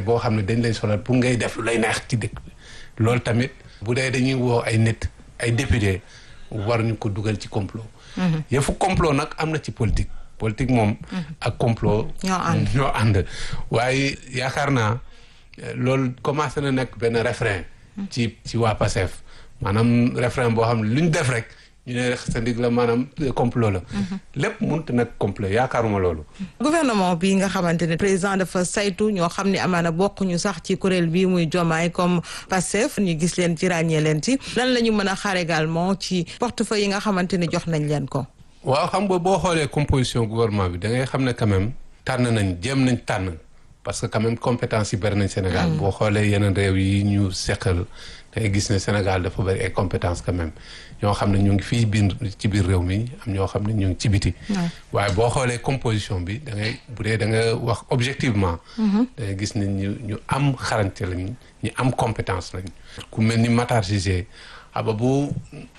boo xam ne dañ lay solal pour ngay def lu lay neex ci dëkk bi loolu tamit bu dee dañuy woo ay nit ay député war ñu ko dugal ci complot yëfu complot nag am na ci politique politique moom ak complot ñoo ànd ñoo ànd waaye yaakaar naa loolu commencé na nekk benn refrain ci ci waa Pastef maanaam refrain boo xam ne lu ñu def rek ñu ne rek sa ndig la maanaam complot la lépp mënut nag complot yaakaaruma loolu gouvernement bi nga xamante ne président dafa saytu ñoo xam ne amaana bokkuñu sax ci kuréel bi muy jomaay comme Pastef ñu gis leen ci ràññee leen ci lan la ñu mën a xaar également ci portefeuille yi nga xamante ne jox nañ leen ko waaw xam nga boo xoolee composition gouvernement bi da ngay xam ne quand même tànn nañ jéem nañ tànn parce que quand même compétence yi bëri nañ Sénégal boo xoolee yeneen réew yi ñu seqal da ngay gis ne Sénégal dafa bëri ay compétence quand même ñoo xam ne ñu ngi fii biir ci biir réew mi am ñoo xam ne ñu ngi ci biti waaye boo xoolee composition bi da ngay bu dee da nga wax objectivement da ngay gis ne ñu ñu am xarañte lañ ñu am compétence lañ ku mel ni Matar Cissé aba bu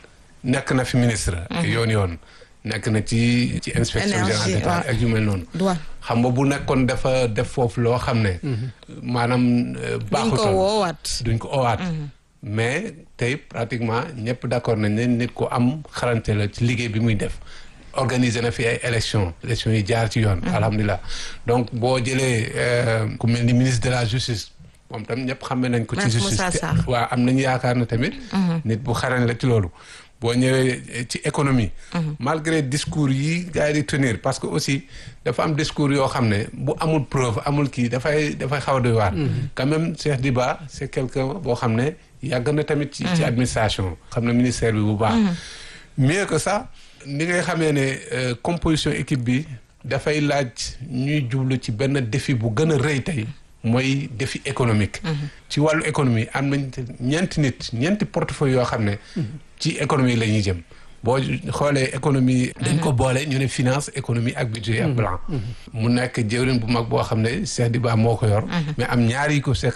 nekk na fi ministre yoon yoon nekk na ci ci inspection générale d'État ak yu mel noonu xam nga bu nekkoon dafa def foofu loo xam ne maanaam baaxutoon duñ ko woowaat duñ ko oowaat mais tey pratiquement ñëpp d'accord nañ ne nit ku am xarante la ci liggéey bi muy def organiser na fi ay élection élection yi jaar ci yoon alhamdulilah donc boo jëlee ku mel ni ministre de la justice moom tam ñëpp xamee nañ ko ci justice waaw am nañu yaakaar na tamit nit bu xarañ la ci loolu boo ñëwee ci économie malgré discours yi gars yi di tenir parce que aussi dafa am discours yoo xam ne bu amul preuve amul kii dafay dafay xaw a doy waar quand même Cheikh Diba c'est quelqu'un boo xam ne yàgg na tamit ci ci administration xam na ministère bi bu baax mieux que ça ni ngay xamee ne composition équipe bi dafay laaj ñuy jublu ci benn défi bu gën a rëy tey mooy défi économique ci wàllu économie am nañ ñeenti nit ñeenti portefeuille yoo xam ne ci économie la ñuy jëm boo xoolee économie dañ ko boole ñu ne finance économie ak budget ak plan mu nekk jëwriñ bu mag boo xam ne Cheikh Diba moo ko yor mais am ñaari yi ko seq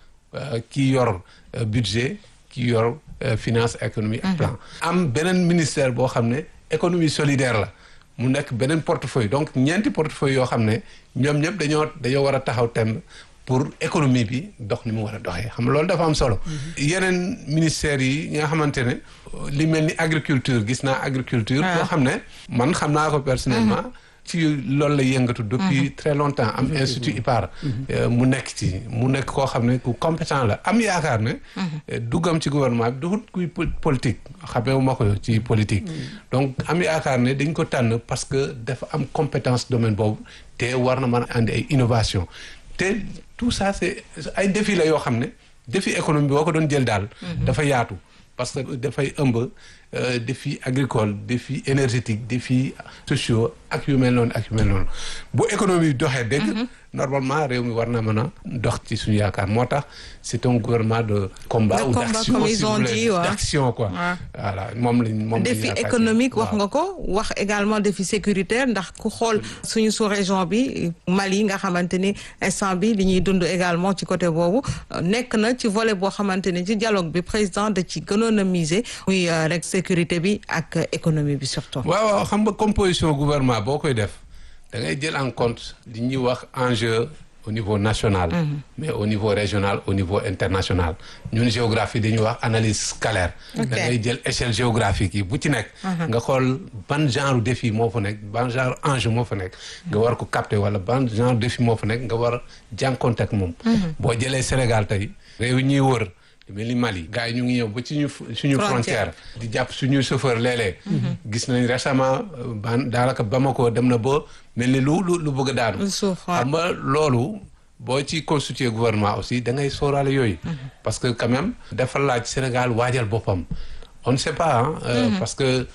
kii yor budget kii yor finance économie ak plan am beneen ministère boo xam ne économie solidaire la mu nekk beneen portefeuille donc ñeenti portefeuille yoo xam ne ñoom ñëpp dañoo dañoo war a taxaw temb pour économie bi dox ni mu war a doxee xam nga loolu dafa am solo. yeneen ministères yi nga xamante ne li mel ni agriculture gis naa agriculture. boo xam ne man xam naa ko personnellement. ci loolu la yëngatu. depuis très longtemps am institut IPAR. mu nekk ci mu nekk koo xam ne ku compétent la am yaakaar ne. duggam ci gouvernement bi duxut kuy politique xamee ma ko ci politique. donc am yaakaar ne dañ ko tànn parce que dafa am compétence domaine boobu te war na mën a andi ay innovation te tout ça c'est ay défi la yoo xam ne défi économie boo ko doon jël daal. dafa yaatu parce que dafay ëmb défi agricole défi énergétique défi sociaux ak yu mel noonu ak yu mel noonu bu économie doxee dégg. normalement réew mi war na mën a dox ci suñu yaakaar moo tax c'est un gouvernement de combat ou d'action comme ils ont dit waaw d'action quoi voilà moom lañ moom défi économique wax nga ko wax également défi sécuritaire ndax ku xool suñu sous-région bi Mali nga xamante ni instant bi li ñuy dund également ci côté boobu nekk na ci volet boo xamante ni ci dialogue bi président da ci gënoon a miser muy rek sécurité bi ak économie bi surtout waaw waaw xam nga composition gouvernement boo koy def da ngay jël en compte li ñuy wax enjeu au niveau national mais au niveau régional au niveau international ñun géographie dañuy wax analyse scalaire da ngay jël échelle géographique yi bu ci nekk nga xool ban genre défi moo fa nekk ban genre enjeu moo fa nekk nga war ko capter wala ban genre défi moo fa nekk nga war a jànkonte ak moom boo jëlee Sénégal tey réew yi ñuy wër lu mel ni Mali gars yi ñu ngi ñëw ba ci ñu suñu frontière di jàpp suñu chauffeur léeg-léeg gis nañ récemment ban daanaka Bamako dem na ba mel ni lu lu lu bëgg a daanu xam nga loolu boo ci constituer gouvernement aussi da ngay sóoraale yooyu parce que quand même dafa laaj Sénégal waajal boppam on ne sait pas ah parce que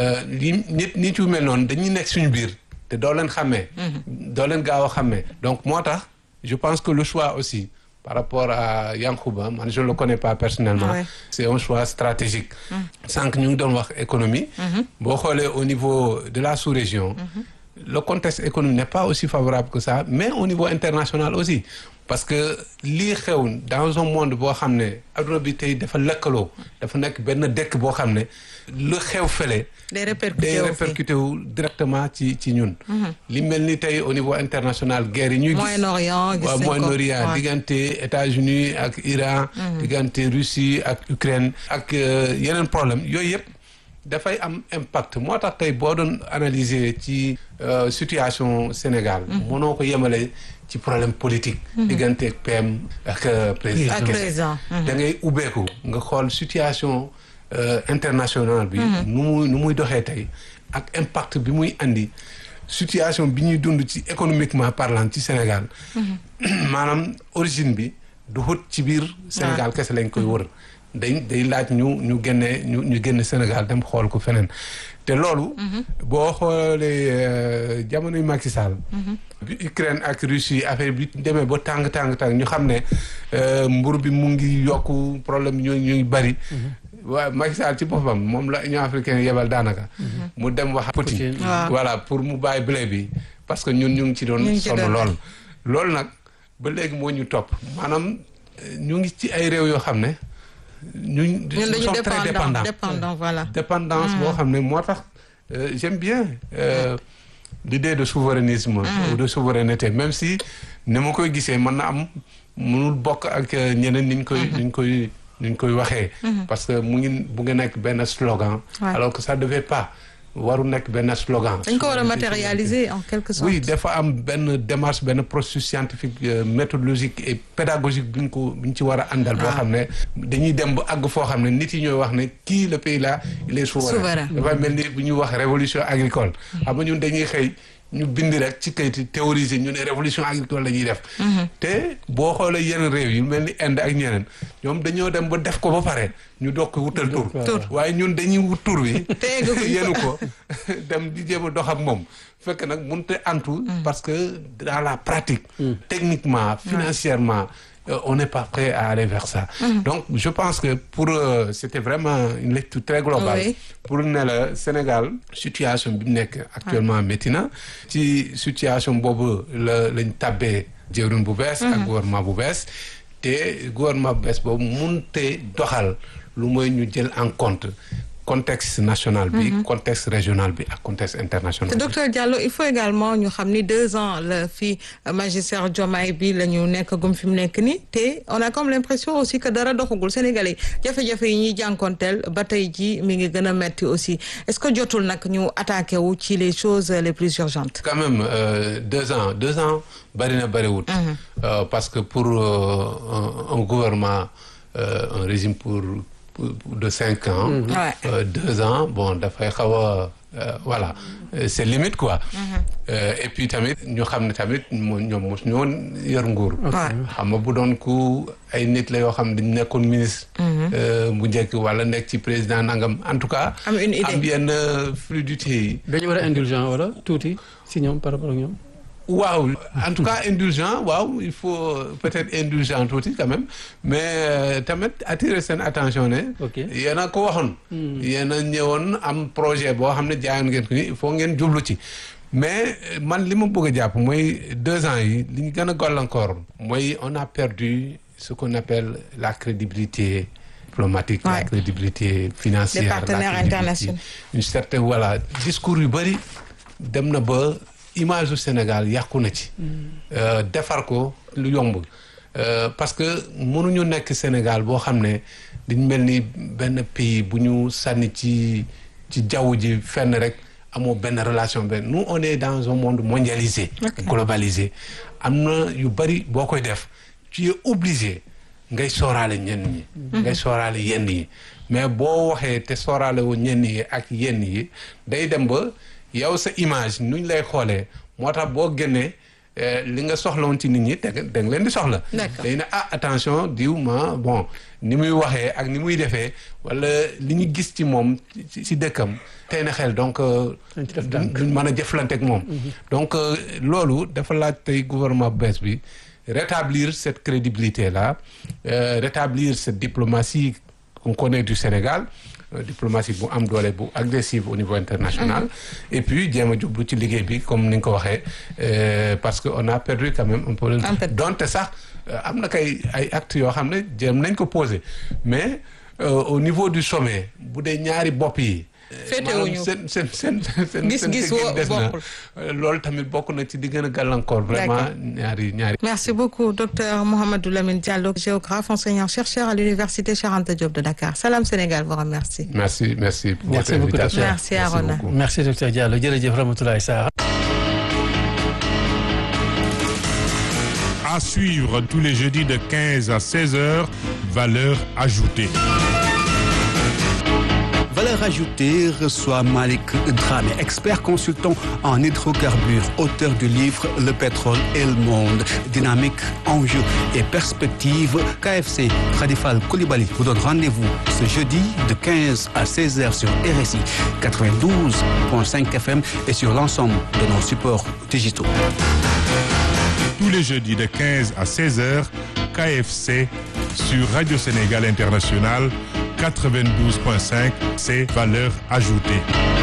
li nit nit yu mel noonu dañuy nekk suñu biir te doo leen xàmmee doo leen gaaw a xàmmee donc moo tax je pense que le choix aussi par rapport à Yankouba man je le connais pas personnellement Ouais. c'est un choix stratégique sànq ñu ngi doon wax économie boo xoolee au niveau de la sous-région le contexte économique n'est pas aussi favorable que ça mais au niveau international aussi parce que lii xew dans un monde boo xam ne adduna bi tey dafa lëkkaloo dafa nekk benn dëkk boo xam ne lu xew fële day répercuté day wu fi. répercuté wu directement ci ci ñun li mel ni tey au niveau international guerre yi ñuy gis Moyen-Orient gis waaw nañ ko. Moyen-Orient Ouais. diggante États-Unis ak Iran diggante Russie ak Ukraine ak euh, yeneen problème yooyu yëpp dafay am impact moo tax tey boo doon analyser ci euh, situation Sénégal mënoo ko yemale ci problème politique diggante ak PM ak euh, président ak kese. président. da ngay ubbeeku nga xool situation euh, internationale bi nu muy nu muy doxee tey ak impact bi muy andi situation bi ñuy dund ci économiquement parlant ci Sénégal maanaam origine bi du xut ci biir Sénégal kese lañ koy wër day day laaj ñu ñu génnee ñu ñu génn Sénégal dem xool ko feneen te loolu boo xoolee euh, jamonoy Macky Sall bi Ukraine ak Russie affaire bi demee ba tàng tàng tàng ñu xam ne euh, mbur bi mu ngi yokku problème ñu ñuy bari waaw Macky Sall ci boppam moom la Union africaine yebal daanaka mu dem wax Poutine Poutine. Waaw. voilà pour mu bàyyi blé bi parce que ñun ñu ngi ci doon Ñu ngi ci sonn doon lool loolu nag ba léegi moo ñu topp maanaam euh, ñu ngi ci ay réew yoo xam ne ñu ñun dañu sont très dépendant dépendants dépendant voilà. dépendance boo xam ne moo tax euh, j'aime bien euh, l'idée de souverainisme ou de souveraineté même si ni ma koy gisee mën na am mënul bokk ak euh, ñeneen niñ koy niñ koy niñ koy waxee parce que mu ngi bu nga nekk benn slogan Ouais. alors que ça devait pas waru nekk benn slogan dañ ko war a Souveraineté, matérialiser en quelque sorte. oui dafa am benn démarche benn processus scientifique euh, méthodologique et pédagogique bu ñu ko bu ñu ci war a àndal. boo xam ne dañuy dem ba àgg foo xam ne nit yi ñooy wax ne kii le pays là il est souverain. Souverain. dafa mel ni bu ñuy wax révolution agricole. xam nga ñun dañuy xëy ñu bind rek ci kayit théoriser ñu ne révolution agricole la ñuy def. te boo xoolee yeneen réew yi mel ni Inde ak ñeneen ñoom dañoo dem ba def ko ba pare ñu doog ko wutal tur. Tur. waaye ñun dañuy wut tur bi. Tegaguñ ko. yenu ko dem di jéem a dox ak moom fekk nag mënut a antu parce que dans la pratique techniquement financièrement euh, on n'est pas prêt à aller vers ça donc je pense que pour euh, c'était vraiment une lecture très globale Oui. pour ne la Sénégal situation bi mu nekk actuellement métti na ci situation boobu la lañ tabbee jëwriñ bu bees ak gouvernement bu bees te gouvernement bu bees boobu mënute doxal lu mooy ñu jël en compte contexte national bi contexte régional bi ak contexte international te bi docteur Diallo il faut également ñu xam ni deux ans la fi magistère Diomaye bi la ñu nekk gum fi mu nekk nii te on a comme l'impression aussi que dara doxagul Sénégalais jafe-jafe yi ñuy jànkonteel ba tey ji mi ngi gën a metti aussi est-ce que jotul nag ñu attaqué wu ci les choses les plus urgentes quand même euh, deux ans deux ans bari na bariwut Euh, parce que pour euh, un, un gouvernement euh, un régime pour, pour- pour de cinq ans Ouais. euh, deux ans bon dafay xaw a euh, voilà Euh, c'est limite quoi Euh, et puis tamit ñu xam ne tamit mo ñoom mos ñoo yor nguur Ouais. xam nga bu doon ku ay nit la yoo xam ne dañ nekkoon ministre euh, bu njëkk wala nekk ci président nangam en tout cas Am une idée. am yenn fluidité yi dañu war a indulgent wala tuuti si ñoom par rapport ak ñoom. waaw en tout cas indulgent waaw il faut peut-être indulgent tuuti quand même mais euh, tamit attirer seen attention ne. Ok. yéen a ko waxoon. yéen a ñëwoon am projet boo xam ne jaayoon ngeen ko ni il faut ngeen jublu ci. mais euh, man li ma bëgg a jàpp mooy deux ans yi li ñu gën a gàllankoor mooy on a perdu ce qu'on appelle la crédibilité diplomatique. Ouais. la crédibilité financière. Des la partenaires crédibilité- internationaux. une certaine voilà discours yu bëri dem na ba image du Sénégal yàqu na ci. Euh, defar ko lu yomb. Euh, parce que mënuñu nekk Sénégal boo xam ne dañ mel ni benn pays bu ñu sànni ci ci jaww ji fenn rek amoo benn relation benn nous on est dans un monde mondialisé. Ok. globalisé am na yu bëri boo koy def tu es obligé ngay sooraale ñenn ñi. ngay sooraale yenn yi mais boo waxee te sooraale wu ñenn yi ak yenn yi day dem ba yow sa image nuñ lay xoolee moo tax boo génnee eh, li nga soxla woon ci nit ñi da nga da nga leen di soxla. D'accord. day ne ah attention diw ma bon ni muy waxee ak ni muy defee wala li ñu gis ci moom ci ci dëkkam tey na xel donc. euh, Dañ ci def duñ tànk. duñ mën a jëflante ak moom. donc euh, loolu dafa laaj tey gouvernement bu bees bi rétablir cette crédibilité là euh, rétablir cette diplomatie qu'on connaît du Sénégal diplomatie bu am doole bu agressive au niveau international et puis jéem a jublu ci liggéey bi comme ni nga ko waxee parce que on a perdu quand même un peu donte sax am na kay ay actes yoo xam ne jéem nañ ko poser mais au niveau du sommet bu dee ñaari bopp yi féetewuñu seen seen seen seen gis-gis des na bokkul loolu tamit bokk na ci di gën a gàllankoor vraiment ñaari ñaari merci beaucoup docteur Mouhamadou Lamine Diallo géographe enseignant chercheur à l'université Cheikh Anta Diop de Dakar Salam Sénégal vous remercie merci merci pour Merci votre beaucoup, invitation docteur. Merci, Arona. beaucoup. merci docteur Diallo jërëjëf Ramatoulaye Sarr. À suivre tous les jeudis de 15 à 16 heures, valeur ajoutée. Valeur ajoutée reçoit Malik Dramé, expert consultant en hydrocarbures, auteur du livre Le pétrole et le monde, dynamique, enjeux et perspectives. KFC Khadifal Koulibaly vous donne rendez-vous ce jeudi de 15 à 16 heures sur RSI 92.5 FM et sur l'ensemble de nos supports digitaux. Tous les jeudis de 15 à 16 heures, KFC sur Radio Sénégal International 92.5, c'est valeur ajoutée.